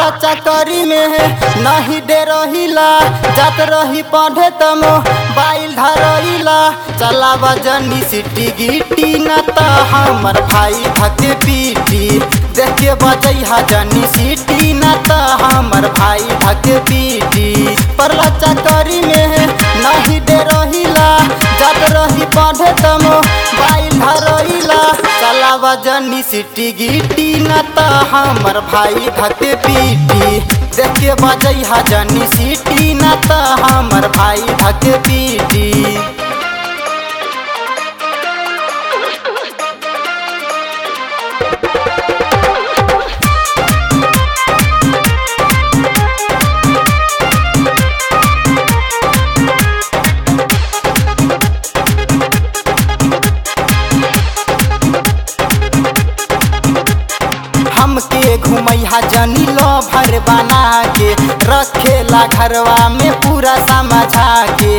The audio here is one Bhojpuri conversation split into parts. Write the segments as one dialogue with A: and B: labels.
A: चकरी में नहीं दे रहिला जात रही पढ़े तम बाइल धरइला चलावा जनी सिटी गिटी न त हमर भाई धके पीटी देख के बजैहा जनी सिटी न त हमर भाई धके पीटी परला चकरी में नहीं दे रहिला जात रही पढ़े तम बाइल धरइला चलावा जनी सिटी गिटी न त हमर भाई धके पीटी देख के बजैहा जनी सिटी न त हमर भाई धके पीटी हमके घुमैहा जनी लो भर बना के रखेला घरवा में पूरा समझा के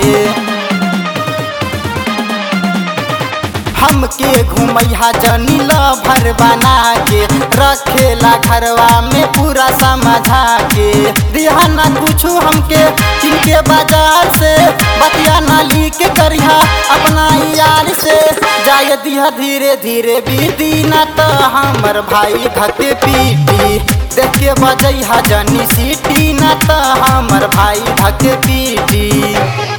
A: हमके घुमैहा जनी लो भर बना के रखेला घरवा में पूरा समझा के दिहा ना कुछो हमके किनके बाजार से बतिया ना लीक करिहा अपना यार से जाय दिहा धीरे धीरे बीती न त हमर भाई धके पीटी देख के बजैहा जनी सीटी न त हमर भाई धके पीटी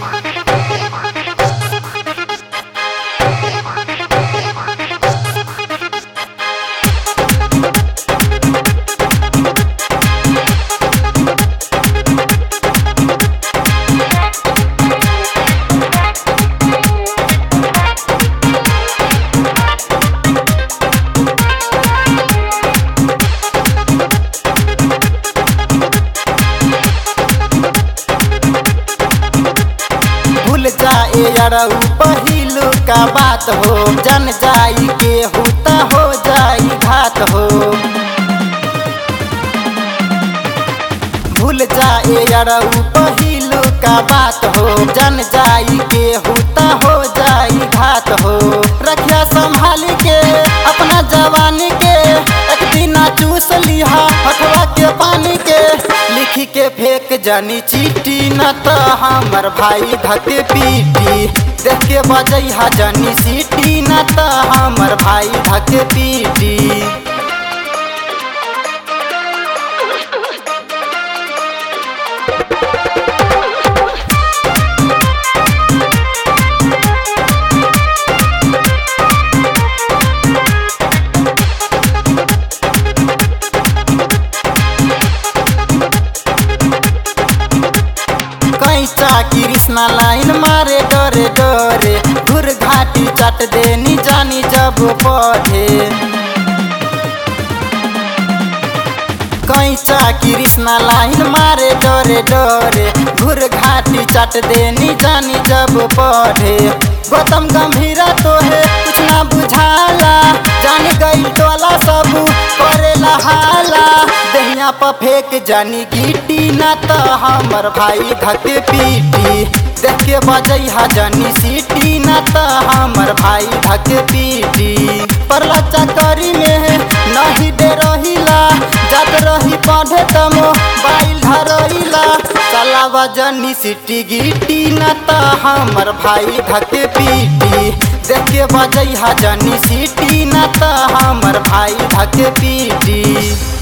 A: भूल जाए अरऊ पहिलू का बात हो जन जाई के हुता हो जाई घात हो भूल जाए अरऊ पहिलू का बात हो जन जाई के हुता हो जाई घात हो रखिया संभाल के अपना जवानी के एक दिन चूस लिहा हटवा के पानी के लिखी के फेंक जानी चीटी न त हमर भाई धके पीटी देख के बजैहा जानी सीटी न त हमर भाई धके पीटी कैसा कृष्णा लाइन मारे डरे डरे घुर घाटी चट देनी जानी जब पढ़े कैसा कृष्णा लाइन मारे डरे डरे घुर घाटी चट देनी जानी जब पढ़े गौतम गंभीरा तो है कुछ ना बुझाला जान गई टोला सब करेला हाला दहिया पर फेंक जानी गिटी न त हमर भाई धके पीटी देख के बजैहा जानी सीटी न त हमर भाई धके पीटी परला चकरी में नहीं दे रहिला जात रही पढ़े तम बाइल धरइला चलावा जनी सिटी गिटी न त हमर भाई धके पीटी देख के बजैहा जनी सीटी न त हमर भाई धके पीटी